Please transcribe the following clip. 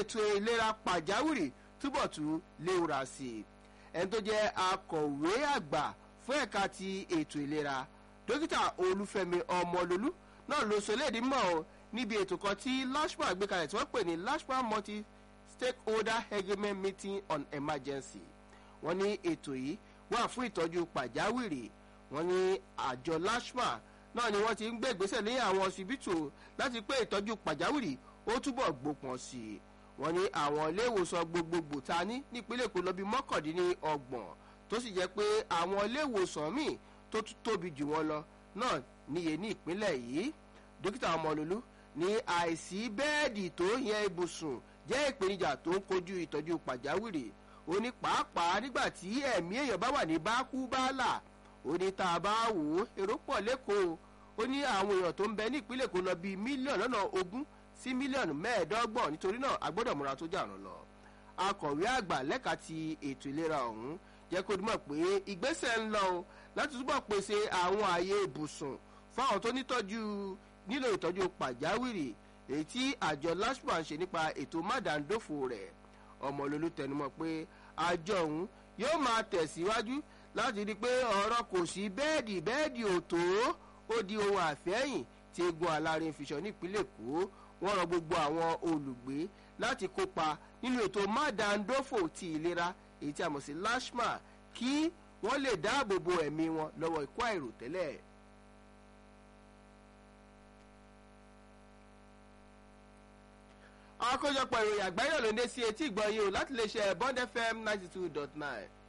ètò ìlera pàjáwìrì túbọ̀ tún léwura sí i ẹni tó jẹ́ akọ̀wé àgbà fún ẹ̀ka ti ètò ìlera dókítà olúfẹ́mi ọmọlólú náà ló sọ léèdí mọ́ ọ níbi ètò kan tí lashma gbé kalẹ̀ tí wọ́n pè ní lashma multi stakeholder agreement meeting on emergency wọ́n ní ètò yìí wà fún ìtọ́jú pàjáwìrì wọ́n ní àjọ lashma náà ni wọ́n ti ń gbé ìgbésẹ̀ ní àwọn ọsibítù láti pé ìtọ́jú pàjáwìrì ó túbọ̀ gbópọn sí i wọ́n ní àwọn ilé ìwòsàn gbogbogbò ta ní nípínlẹ̀ èkó lọ bí mọ́kàndínlọ́gbọ̀n tó sì jẹ́ pé àwọn ilé ìwòsàn míì tó tún tóbi jù wọ́n lọ náà níye ní ìpínlẹ̀ yìí dókítà ọmọlúlú ní àìsí bẹ́ẹ̀dì tó yẹ ibùsùn jẹ́ ìpèníjà tó ń kojú ìtọ́jú pàjáwìrì ó ní pàápàá nígbà tí ẹ̀mí èèyàn bá wà ní bákúbálà ó ní tá a bá wò ó èrò pọ̀ lẹ́kọ̀ọ́ ó ní àwọn èèyàn tó ń bẹ ní ìpínlẹ̀ èkó lọ bíi mílíọ̀nù lọ́nà ogún sí mílíọ̀nù mẹ́ẹ̀ẹ́dọ́gbọ̀n nítorí náà a gbọ́dọ̀ múra tó jàrún lọ. akọ̀wé àgbà lẹ́ka ti ètò ìlera ọ̀hún jẹ́ kó dúmọ̀ pé ìgbésẹ̀ ń lọ o láti túbọ̀ pèsè àwọn ààyè ibùsùn fáwọn tó nítọ́jú nílò ìtọ́jú pàjáwìrì èyí tí àjọ lashma ń ṣe nípa ètò mádàndófò rẹ̀ ọmọlólú tẹnumọ́ pé àjọ ọ̀hún yóò máa tẹ̀síwájú láti rí i pé ọ̀rọ̀ kò sí bẹ́ẹ̀dì bẹ́ẹ̀dì òtó ó di ohun àfẹ́yìn tí egun alárin fiṣọ nípínlẹ̀ èkó wọ́n rọ gbogbo àwọn olùgbé láti kópa nínú ètò mádàndófò ti ìlera èyí tí a mọ̀ sí lashma kí wọ́n lè dáàbò bo ẹ̀mí wọn lọ́wọ́ ikú àìròtẹ́lẹ̀. àkójọpọ̀ ìròyìn àgbáyé ló ń dé sí etí ìgbọ̀nyìn o láti lè ṣe bond fm ninety two dot nine